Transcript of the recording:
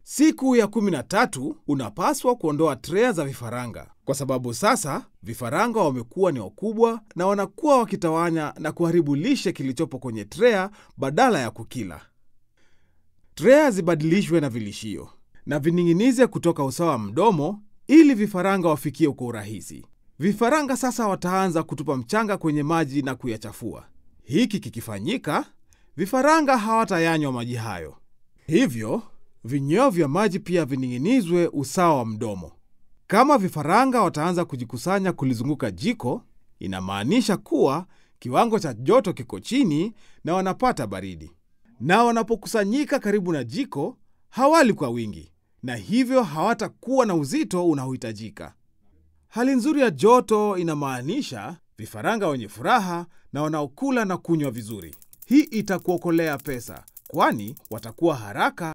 Siku ya kumi na tatu unapaswa kuondoa trea za vifaranga, kwa sababu sasa vifaranga wamekuwa ni wakubwa na wanakuwa wakitawanya na kuharibu lishe kilichopo kwenye trea badala ya kukila. Trea zibadilishwe na vilishio na vining'inize kutoka usawa wa mdomo ili vifaranga wafikie kwa urahisi. Vifaranga sasa wataanza kutupa mchanga kwenye maji na kuyachafua. Hiki kikifanyika, vifaranga hawatayanywa maji hayo. Hivyo vinyweo vya maji pia vining'inizwe usawa wa mdomo. Kama vifaranga wataanza kujikusanya kulizunguka jiko, inamaanisha kuwa kiwango cha joto kiko chini na wanapata baridi. Na wanapokusanyika karibu na jiko, hawali kwa wingi, na hivyo hawatakuwa na uzito unaohitajika. Hali nzuri ya joto inamaanisha vifaranga wenye furaha na wanaokula na kunywa vizuri. Hii itakuokolea pesa, kwani watakuwa haraka